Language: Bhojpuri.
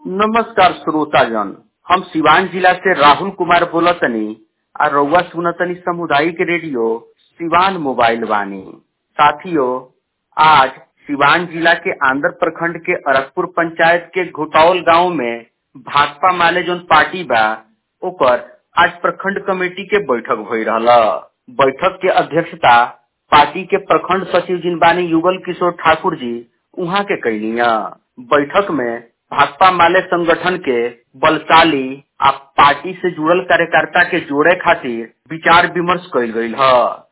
नमस्कार श्रोताजन हम सिवान जिला से राहुल कुमार बोलतनी आ रउआ सुनतनी सामुदायिक रेडियो सिवान मोबाइल वानी साथियों आज सिवान जिला के आंध्र प्रखंड के अरगपुर पंचायत के घोटावल गांव में भाकपा माले जोन पार्टी बा ओकर आज प्रखंड कमेटी के बैठक भई रहला बैठक के अध्यक्षता पार्टी के प्रखंड सचिव जिन बानी युगल किशोर ठाकुर जी उहाँ के कैलिया बैठक में भाकपा माले संगठन के बलशाली आ पार्टी से जुड़ल कार्यकर्ता के जोड़े खातिर विचार विमर्श कइल गइल ह